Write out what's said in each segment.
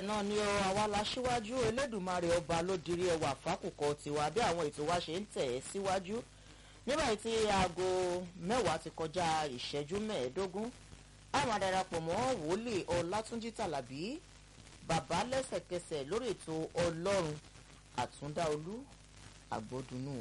bẹ́ẹ̀ náà ni ọ àwa la síwájú elédùnmarè ọba ló dirí ẹwà fákùkọ tiwa bí àwọn ètò wa ṣe ń tẹ̀ ẹ́ síwájú nígbà tí aago mẹ́wàá ti kọjá ìṣẹ́jú mẹ́ẹ̀ẹ́dógún a máa darapọ̀ mọ́ wòlíì ọlátúnjí tàlàbí bàbá lẹ́sẹ̀kẹsẹ̀ lórí ètò ọlọ́run àtúndáolú àgbọ̀dúnú.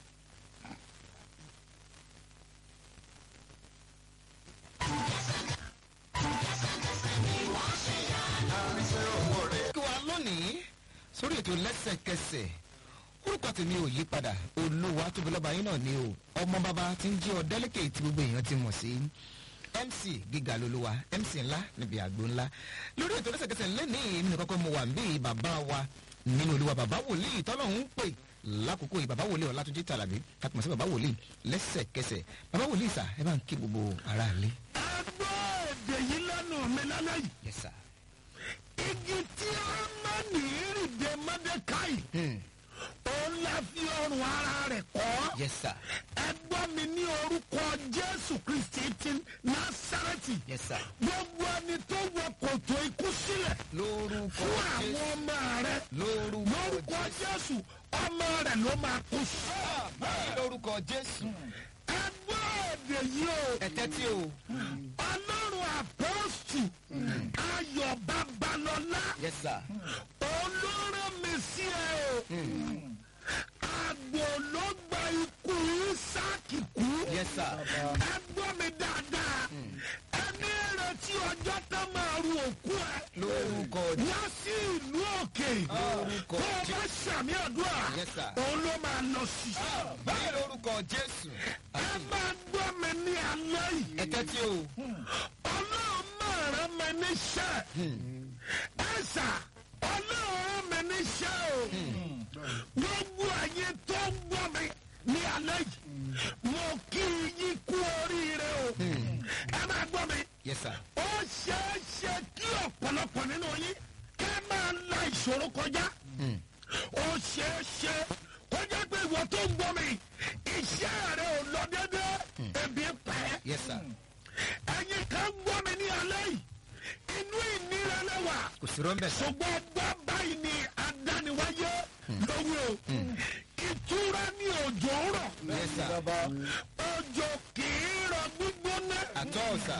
kí wa lónìí sórí ètò lẹ́sẹ̀kẹsẹ̀ orúkọ tèmi ò yí padà olówó atóbilọ́ba yín náà ni o ọmọ bàbá tí ń jẹ́ ọ̀dẹ́lẹ́kẹ̀ tí gbogbo èèyàn ti mọ̀ sí mc gíga lolúwa mc ńlá níbi àgbo ńlá lórí ètò lẹ́sẹ̀kẹsẹ̀ lẹ́nìí èmi nìkan kọ́ mo wà ń bí bàbá wa nínú olúwa bàbá wòlíì tọ́lọ́hún ń pè lákòókò yìí bàbá wòlíì ọ̀làtúnjì tàlàbí kàtùmọ̀ sí bàbá wòlíì lẹ́sẹ̀kẹsẹ̀ bàbá wòlíì sà ẹ bá ń kí gbogbo ara lé. ẹgbẹ́ èdè yìí lẹ́nu mi lálẹ́ yìí yes sir. igi tí a máa ní ìrìndè mọ́dékáì Hmm. òun la fi ọrùn ara rẹ̀ kọ́ yes sir. ẹgbọ́n mi ní orúkọ jésù kristi ti násàrẹ́tì yes sir. gbogbo ẹni tó wọ kòtò ikú sílẹ̀ lórúkọ fún àwọn jésù ọmọ rẹ̀ lórúkọ lórúkọ jésù jésù ọmọ rẹ̀ ló máa kú sí. lórúkọ jésù ẹgbẹ́ èdè yìí o ẹ tẹ́tí o ọlọ́run àpọ́sù ayọ̀ babalọ́lá. yes sir. olóró mi sí ẹ o àgbò ló gba ikú isaki kú yes sir. ẹ gbọ́ mi dáadáa ẹni retí ọjọ́ tó máa ru òkú ẹ lórúkọ jésù wá sí ìlú òkè Lórúkọ tó o bá ṣàmì àdúrà Yes, sir. òun ló máa lọ sí. báyìí lórúkọ jésù ẹ máa gbọ́ mi ní alẹ́ yìí ẹ tẹ́tí o ọlọ́run máa rán mi níṣẹ́ ẹ sà ọlọ́run rán mi níṣẹ́ o gbogbo ayé tó ń gbọ́ mi ní alẹ́ yìí mo kí yín kú oríire o ẹ máa gbọ́ mi yes sir. ó ṣeé ṣe kí ọ̀pọ̀lọpọ̀ nínú yín kẹ́ máa la ìṣòro kọjá ó ṣeé ṣe kó jẹ́ pé ìwọ tó ń gbọ́ mi iṣẹ́ rẹ ò lọ déédéé ebi pa ẹ́ yes sir. ẹ̀yin kan gbọ́ mi ní alẹ́ yìí inú ìnira lẹ́wà kò sí rọ́ńbẹ̀ sọ. ṣùgbọ́n gbọ́ báyìí ni adániwáyé lówó o ìtura ní òjò ń rọ̀ yes sir. òjò kì í rọ gbígbóná àtọ́ ọ̀sà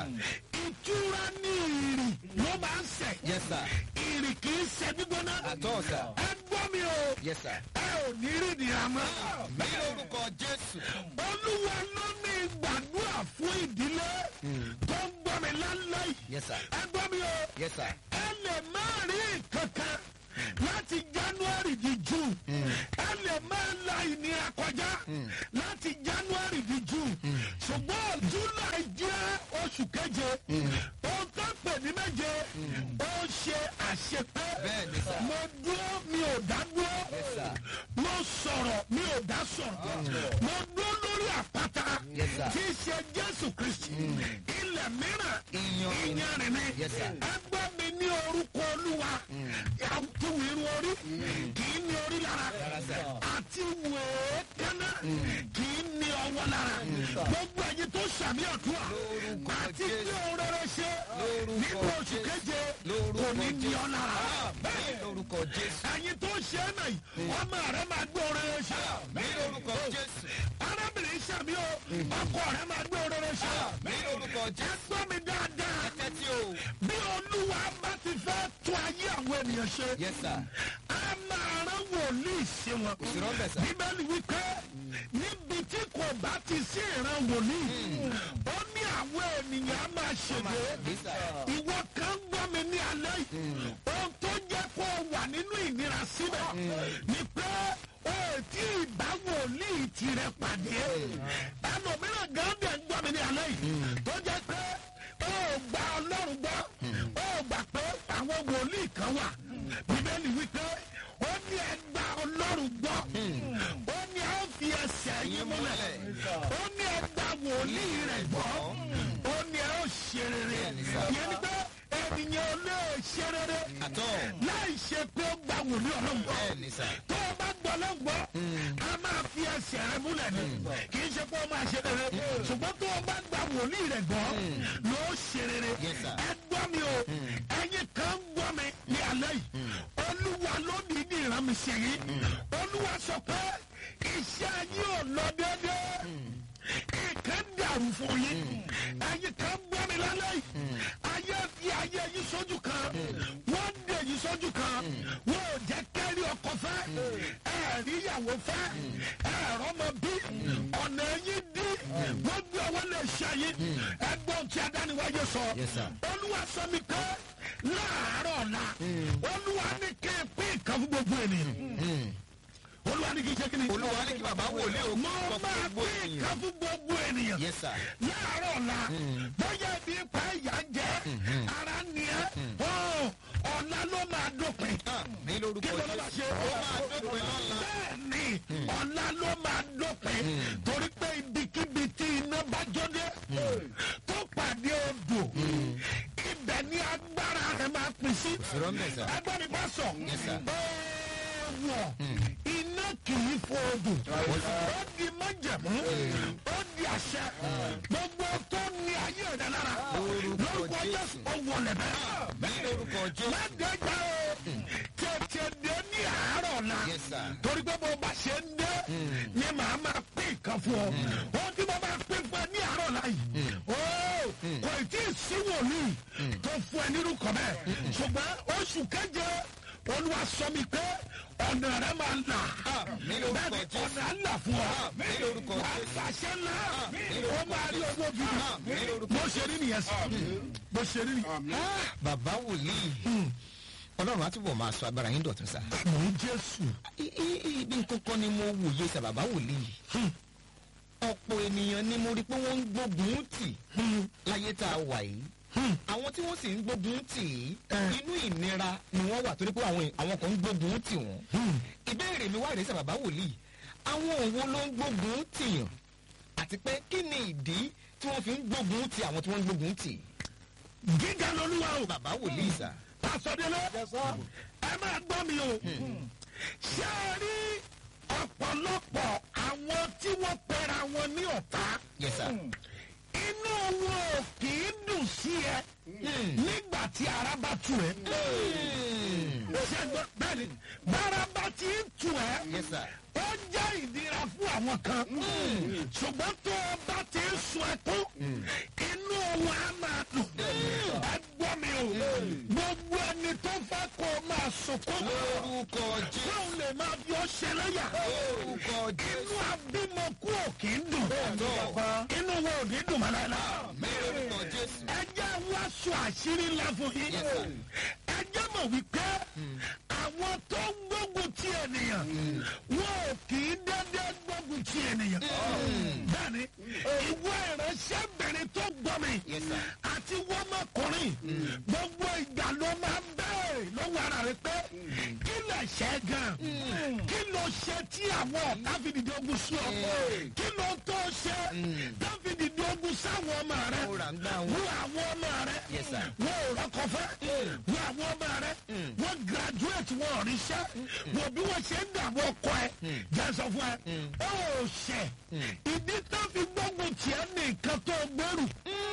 ìtura ní ìrì ló máa ń sẹ̀ yes sir. ìrì kì í sẹ̀ gbígbóná àtọ́ ọ̀sà ẹ gbọ́ mi o yes sir. ẹ ò ní rí ìnira mọ́ báyìí lórúkọ jésù olúwa ló ní gbàdúrà fún ìdílé tó ń gbọ́ mi lálẹ́ yìí yes sir. ẹ gbọ́ mi o. yes sir. ẹ lè má rí kankan láti january di june ẹ lè má la ìnira kọjá láti january di june ṣùgbọ́n july jẹ́ oṣù keje ohun tó pè ní méje ó ṣe àṣepé Bẹ́ẹ̀ ni sà. mo dúró mi ò dá dúró Yes, sir. mo sọ̀rọ̀ mi ò dá sọ̀rọ̀ mo dúró lórí àpáta Yes, sir. tí í ṣe jésù kristi ilẹ̀ mìíràn Iyanrìn. ìyanrìn ni Yes, sir. ẹgbẹ́ mi ní orúkọ olúwa àti wìrì orí kì í ní orí lára àti wèé kẹ́nà kì í ní ọwọ́ lára gbogbo ẹ̀yin tó sàmì ọ̀tún à Lórúkọ àti Jésù. tí o rere ṣe Lórúkọ nínú oṣù Jésù. keje Lórúkọ kò ní ní Jésù. ọ lára báyìí lórúkọ jésù ẹ̀yin tó ṣe é náà yìí ọmọ rẹ máa gbé orere ṣe báyìí lórúkọ jésù arábìnrin sàmì o ọkọ rẹ máa gbé orere ṣe báyìí lórúkọ jésù ẹgbẹ́ mi dáadáa ẹ tẹ́tí o bí olúwa bá ti fẹ́ tún ayé àwọn ènìyàn ṣe yes sir. a máa rán wòlíì sí wọn. kò sí rọ́ńbẹ̀ sà. bíbélì wípé níbi tí kò bá ti sí ìran wòlíì ó ní àwọn ènìyàn á máa ṣègbè yes sir. ìwọ kan gbọ́ mi ní alẹ́ yìí ohun tó jẹ́ kó o wà nínú ìnira síbẹ̀ ni pé o ò tí ì bá wòlíì tirẹ̀ pàdé ẹlòmíràn gan dẹ̀ ń gbọ́ mi ní alẹ́ yìí tó jẹ́ pé o ò gba ọlọ́run gbọ́ o ò gbà pé àwọn wòlíì kan wà bíbélì wípé ó ní ẹ gba ọlọ́run gbọ́ ó ní ẹ ó fi ẹsẹ̀ yín múlẹ̀ ó ní ẹ gba wòlíì rẹ̀ gbọ́ ó ní ẹ ó ṣe rere yẹn ni pé ènìyàn ò lè ṣe rere àtọ́ láì ṣe pé ó gba wòlíì ọlọ́run gbọ́ bẹ́ẹ̀ ni sà. tó o bá gbọ́ ló gbọ́ a máa fi ẹsẹ̀ rẹ múlẹ̀ ni kì í ṣe pé ó máa ṣe rere ṣùgbọ́n tó o bá gba wòlíì rẹ̀ gbọ́ ló ṣe rere Yes, sir. ẹ gbọ́ mi o ẹ̀yin kan gbọ́ mi ní alẹ́ yìí mi sí yìí olúwa sọ pé iṣẹ́ yìí ò lọ déédéé nǹkan dàrú fún yín ẹ̀yin kan gbọ́ mi lálẹ́ yìí ayé fi ayé yìí sójú kan wọ́n dè yìí sójú kan wọ́n ò jẹ́ kẹ́rí ọkọ fẹ́ ẹ̀rí ìyàwó fẹ́ ẹ̀rọ ọmọ bí ọ̀nà yín dí wọ́n gbé ọwọ́ lè ṣe yín ẹgbọ́n tí adániwáyé sọ Yes, sir. olúwa sọ mi pé láàárọ̀ ọ̀la olúwa ní kí n pín nǹkan fún gbogbo ènìyàn olúwa ní kí n ṣe kí ni olúwa ní kí bàbá wòlíì o mo kọ́ fún máa gbogbo pín ènìyàn. nǹkan fún gbogbo ènìyàn yes sir. láàárọ̀ la bóyá ibi ipa ìyá ń jẹ́ ara ni ẹ́ ọ̀la ló máa dópin ní lórúkọ kí ló ló máa ṣe jésù ó máa dópin lọ́la. bẹ́ẹ̀ni ọ̀la ló máa dópin torí pé ibikíbi tí iná bá jóde tó pàdé odò ibẹ̀ ni agbára rẹ̀ máa pín sí sí rọ́ńbẹ̀ sà. ẹgbẹ́ mi bá sọ Yes, sir. wọ̀ iná kì í fo odò ó di májẹ̀mú ó di àṣẹ gbogbo tó ní ayé rẹ̀ lára Lórúkọ lórúkọ Jésù. jésù ó wọlé bẹ́ẹ̀ ní lórúkọ jésù. ládẹ́jà o tètè dé ní àárọ̀ la Yes, sir. torí pé bó bá ṣe ń dé ni màá máa pín nǹkan fún ọ ó tí mo máa pín fún ẹ ní àárọ̀ la yìí ó kò tí ì sí wòlíì tó fún ẹ nínú kọ bẹ́ẹ̀ ṣùgbọ́n oṣù keje olúwa sọ mi pé ọ̀nà rẹ máa là ní lórúkọ bẹ́ẹ̀ni Jésù. ọ̀nà á là fún ọ ní lórúkọ wàá Jésù. gbàṣẹ ńlá ó máa rí owó ní gidi lórúkọ bó ṣe rí nìyẹn sọ bó ṣe rí nìyẹn. bàbá wòlíì ọlọ́run á túbọ̀ máa sọ agbára yín dọ̀tún sá. ní jésù. I- i- ibi kankan ni mo wòye sá bàbá wòlíì. ọ̀pọ̀ ènìyàn ni mo rí pé wọ́n ń gbógun tì láyé tá a wà yìí. àwọn tí wọ́n sì ń gbógun tì í inú ìnira ni wọ́n wà torí pé àwọn àwọn kan ń gbógun tì wọ́n. ìbéèrè mi wá rèé sá bàbá wòlíì àwọn òwò ló ń gbógun tìyàn àti pé kí ni ìdí tí wọ́n fi ń gbógun tì àwọn tí wọ́n ń gbógun tì. gíga lolúwa o. bàbá wòlíì sá. pásọdélé ẹ máa gbọ́ mi o. ṣé ẹ rí ọ̀pọ̀lọpọ̀ àwọn tí wọ́n pera wọn ní ọ̀tá yes sir. inú wọn ò kì í dùn sí ẹ nígbà tí ara bá tu ẹ. ṣé ẹ gbọ́ bẹ́ẹ̀ ni bára bá ti ń tu ẹ yes sir. ó jẹ́ ìnira fún àwọn kan ṣùgbọ́n tó o bá ti ń sun ẹkún inú wọn á máa dùn ẹ gbọ́ mi o gbogbo ẹni tó fẹ́ kó o máa sunkún lórúkọ jésù. tóun lè máa fi ọ ṣẹlẹ́yà lórúkọ jésù. inú abímọ kú ò kì í dùn inú wọn ò ní dùn mọ́ láéláé lórúkọ jésù. ẹ jẹ́ wá sọ àṣírí ńlá fún yín Yes, sir. ẹ jẹ́ mọ̀ wípé àwọn tó ń gbógun ti ènìyàn wọn ò kì í dédé gbógun ti ènìyàn bẹ́ẹ̀ni ìwọ ìránṣẹ́bìnrin tó gbọ́ mi Yes, sir. àti wọ́mọkùnrin gbogbo ìgbà ló máa ń bẹ̀rẹ̀ lọ́wọ́ ara rẹ pé kí lè ṣe é gan kí ló ṣe tí àwọn ọ̀tá fi dìde ogun sí ọ kí ló tó ṣe tó fi dìde ogun sáwọn ọmọ rẹ Ó rà ń gbá wọn. wo àwọn ọmọ rẹ Yes, sir. wọn ò rọkọ fẹ wo àwọn ọmọ rẹ wọn graduate wọn ò ríṣẹ́ wo bí wọn ṣe ń dààmú ọkọ ẹ jẹ́ sọ fún ẹ ó ṣẹ ìdí tó fi gbógun tiẹ̀ ní nǹkan tó gbèrú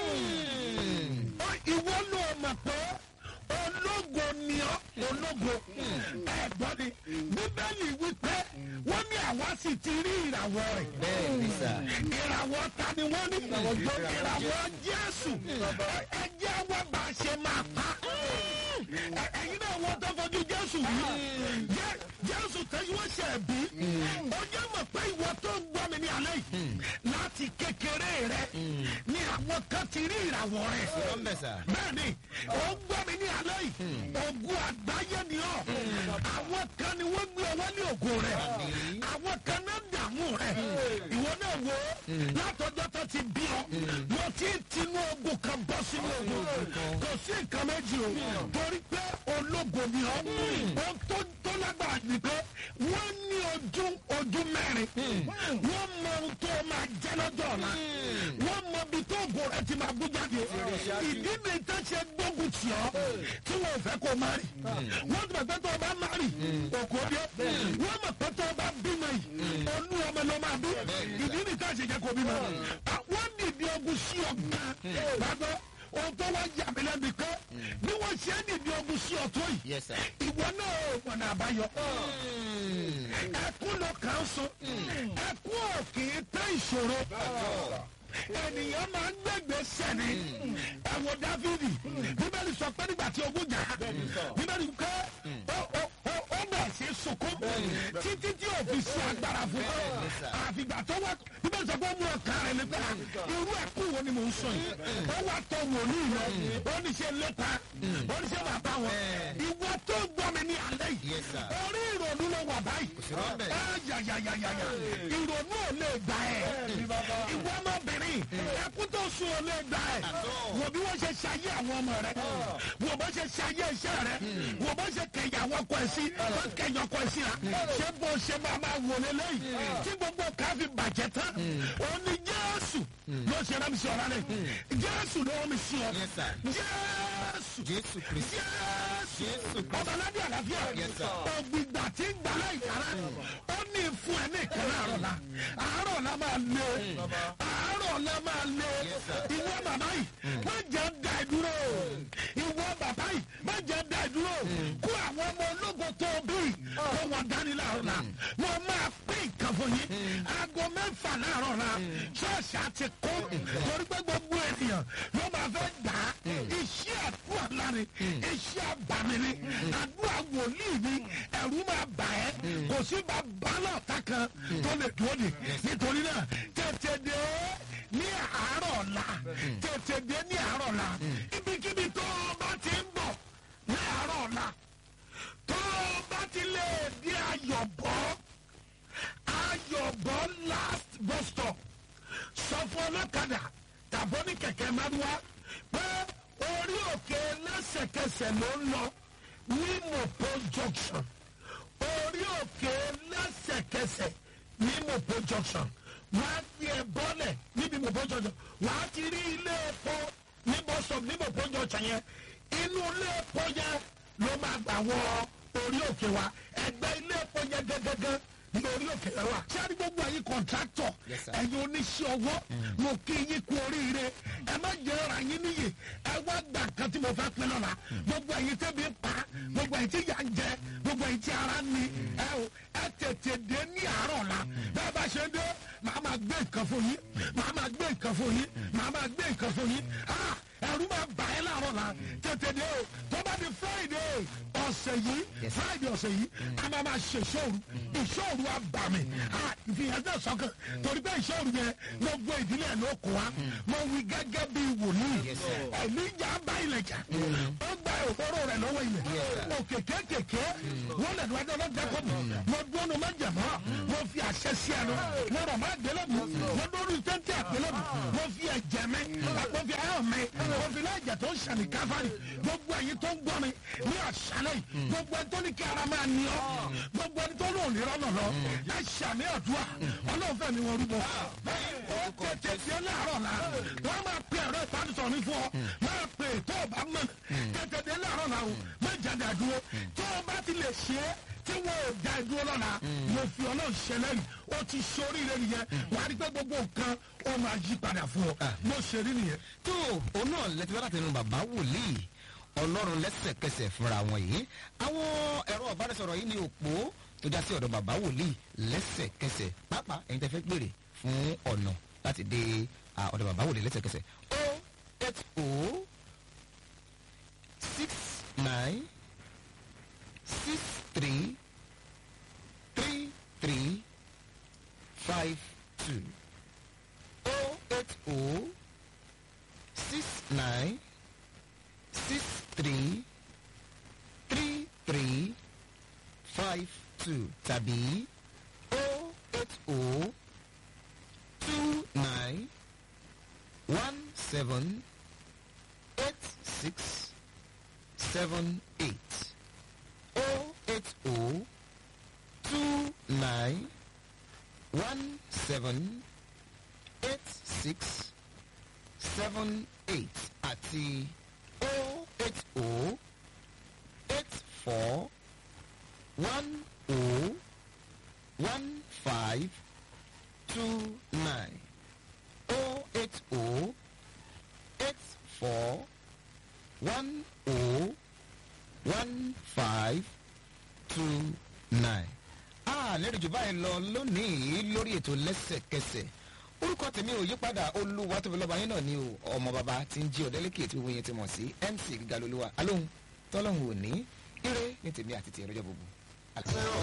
Ó, ìwọ ló mọ̀ pé ológo ni ọ́ ológo ẹ̀gbọ́n ni bíbélì wípé wọ́n ní àwa sì ti rí ìràwọ̀ rẹ̀ bẹ́ẹ̀ ni sà. ìràwọ̀ ta ni wọ́n ní ìràwọ̀ jésù ẹjẹ́ wa bá a ṣe máa pa Ẹ- ẹ̀yin náà wọ́n tó fojú jésù yìí Jẹ́- jésù tẹ́yí wọ́n ṣe bí ó jẹ́ mọ̀ pé ìwọ tó ń gbọ́ mi ní alẹ́ yìí láti kékeré rẹ ni àwọn kan ti rí ìràwọ̀ rẹ̀ lọ́mbẹ̀ sà. bẹ́ẹ̀ni ó ń gbọ́ mi ní alẹ́ yìí ogun àgbáyé ni ọ́ àwọn kan ni wọ́n gbé ọwọ́ ní ògo rẹ̀ àwọn kan náà dààmú rẹ̀ ìwọ náà wo látọjọ́ tó ti bí ọ mo ti ń tinú ogun kan bọ́ sínú ogun kò sí nǹkan méjì o torí pé ológo ni ọ́ ohun tó tó lágbára ni pé wọ́n ní ojú ojú mẹ́rin wọ́n mọ ohun tó máa jẹ́ lọ́jọ́ ọ̀la wọ́n mọ ibi tó ògo rẹ̀ ti máa bú jáde ìdí mi tó ṣe gbógun tì ọ́ tí wọn ò fẹ́ kó má rì wọ́n ti mọ̀ pé tó o bá má rì òkò dé wọ́n mọ̀ pé tó o bá bímọ yìí olú ọmọ ló máa bí ìdí mi tó ṣe jẹ́ kó bímọ wọ́n dìde ogun sí ọgbà gbàgbọ́ ohun tó wá yà mí lẹ́bi pé bí wọ́n ṣe ń dìde ogun sí ọ̀tún yìí yes sir. ìwọ náà ò mọ̀nà àbáyọ. Mm. ẹkún ló kàn án sọ ẹkún ò kì í tẹ ìṣòro ènìyàn máa ń gbẹgbẹ sẹni ẹwọ dávidi bíbélì sọ pé nígbà tí ogun jà bíbélì pé ó ó ó ó bẹ̀ sí sunkún títí tí ò fi sí agbára fún àfìgbà tó wá bíbélì sọ pé ó mú ọkàn rẹ nípa irú ẹkún wo ni mò ń sọ yìí ó wà tó wòlíì lọ ó ní ṣe lépa ó ní ṣe bàbá wọn ìwọ tó gbọ́ mi ní alẹ́ yìí Yes, sir. orí ìrònú ló wà báyìí sí rọ́bẹ̀. ẹ yàyàyàyà ìrònú ò lè gbà ẹ ìwọ ọmọbìnrin ẹkú tó sùn ò lè gbà ẹ wò bí wọ́n ṣe ṣayé àwọn ọmọ rẹ wò bó ṣe ṣayé iṣẹ́ rẹ wò bó ṣe kẹyà àwọn ọkọ ẹ sí wọ́n kẹyà ọkọ ẹ sí ra ṣé bó ṣe máa máa wò lélẹ́yìí tí gbogbo káfí bàjẹ́ tán òun ni jésù ló ṣe rẹ́ mi sí ọ̀rá rẹ̀ jésù ló rẹ́ mi sí ọ Yes, sir. jésù jésù kristi jésù Jésù. ọbaládé àlàáfíà Yes, sir. ògbìgbà tí ń gbà láì yàrá ó ní fún ẹ ní ìkànnì àárọ̀ la àárọ̀ la máa lé àárọ̀ la máa lé Yes, sir. ìwọ màmá yìí má jẹ́ da ìdúró ìwọ bàbá yìí má jẹ́ da ìdúró kó àwọn ọmọ ológo tó bí kó wọn dání láàárọ̀ la wọn máa pín nǹkan fún yín aago mẹ́fà láàárọ̀ la ṣọ́ọ̀ṣì àti kó torí pé gbogbo ènìyàn ló máa fẹ́ gbà á iṣẹ́ àdúrà láre iṣẹ́ àbàmì ni àdúrà wòlíì ni ẹ̀rú máa bà ẹ́ kò sí bàbá náà ta kan tó lè dúró de nítorí náà tètè dé ní àárọ̀ ọ̀la tètè dé ní àárọ̀ ọ̀la ibikíbi tó o bá ti ń bọ̀ ní àárọ̀ ọ̀la tó o bá ti lè di ayọ̀bọ̀ ayọ̀bọ̀ last bus stop sọ fún ọlọ́kadà tàbọ̀ ní kẹ̀kẹ́ mẹ́rùwá pé orí òkè lẹ́sẹ̀kẹsẹ̀ ló ń lọ ní mopo junction orí òkè lẹ́sẹ̀kẹsẹ̀ ní mopo junction wàá fi ẹ̀ bọ́lẹ̀ níbi mopo junction wàá ti rí ilé epo ní bus stop ní mopo junction yẹn inú ilé epo yẹn ló máa gbà wọ orí òkè wa ẹgbẹ́ ilé epo yẹn gẹ́gẹ́gẹ́ ní orí òkè yẹn wà. sáré gbogbo ẹ̀yin kọ̀ǹtráktọ̀ Yes, sir. ẹ̀yin oníṣẹ́ ọwọ́ mo kí yín kú oríire ẹ má jẹ́ ara yín níyì ẹ wá gbà kan tí mo fẹ́ pín lọ́la gbogbo ẹ̀yin tẹ́bi ń pa gbogbo ẹ̀yin tí yà ń jẹ gbogbo ẹ̀yin tí ara ń ni ẹ o ẹ tètè dé ní àárọ̀ la bẹ́ẹ̀ bá ṣe dé màá máa gbé nǹkan fún yín màá máa gbé nǹkan fún yín màá máa gbé nǹkan fún yín ah ẹ̀rú máa bà ẹ́ láàárọ̀ la tètè dé o tó bá di friday ọ̀sẹ̀ yìí Yes. friday ọ̀sẹ̀ yìí a máa máa ṣe ìṣòro ìṣòro àbàmì ìfihàn náà sọ́kàn torí pé ìṣòro yẹn gbogbo ìdílé ẹ̀ ló kó wa mo wí gẹ́gẹ́ bí wòlíì Yes, sir. ẹ̀mí ìjà bá ilẹ̀ jà ó gba òkúrò rẹ̀ lọ́wọ́ ilẹ̀ òkè kéékèèké wọ́n lẹ̀ lọ́dọ̀ lọ́dọ̀ kọ́ mi mo dúró má jẹ̀mọ́ mo fi àṣẹ sí ẹnu mo rọ̀ má gbélé mi mo dúró tẹ́ntẹ́ àgbélé mi mo fi ẹ̀jẹ̀ mi mo fi ayọ̀ mi mo fi láìjẹ̀ tó ń ṣàní káfárì gbogbo ẹ̀yin tó ń gbọ́ mi ní àṣálẹ̀ yìí gbogbo ẹni tó ní kí ara máa ní ọ gbogbo ẹni tó ní òní rọ́nà lọ ẹ ṣàní àdúrà ọlọ́run fẹ́ mi wọn rúbọ ó tètè di láàárọ̀ la wọ́n máa pe ẹ̀rọ ìbánisọ̀rọ̀ mi fún ọ máa pe tó o bá mọ̀ tètè di láàárọ̀ la o má jáde àdúró tó o bá ti lè ṣe é tí wọn ò da ìdúró lọ́la mo fi ọlọ́run ṣẹlẹ̀ yìí ó ti ṣoríire nìyẹn wà á rí pé gbogbo nǹkan ó máa yí padà fún ọ mo ṣe rí nìyẹn. tó òun náà lẹ́tí bá láti ẹnu bàbá wòlíì ọlọ́run lẹ́sẹ̀kẹsẹ̀ fúnra wọn yìí àwọn ẹ̀rọ ọ̀bánisọ̀rọ̀ yìí ní òpó tó já sí ọ̀dọ̀ bàbá wòlíì lẹ́sẹ̀kẹsẹ̀ pàápàá ẹ̀yin tẹ́ fẹ́ gbèrè fún ọ̀nà láti dé à, ọ̀dọ̀ bàbá wòlíì lẹ́sẹ̀kẹsẹ̀ o eight o six nine six three three three five two o eight o six nine six three three three five two tàbí o eight o two nine one seven eight six seven eight o eight o two nine one seven eight six seven eight àti o eight o eight four one o one five two nine o eight o eight four one o one five two nine. a lẹ́rìí jù báyìí lọ lónìí lórí ètò lẹ́sẹ̀kẹsẹ̀ orúkọ tèmi ò yípadà olúwa tóbi lọ́ba yín náà ni o ọmọ bàbá tí ń jí ọ̀dẹ́lẹ́kẹ̀ tí gbogbo yẹn ti mọ̀ sí mc gíga lolúwa alóhùn tọ́lọ́hùn òní ire ní tèmi àti tìrẹ́jọ́ gbogbo.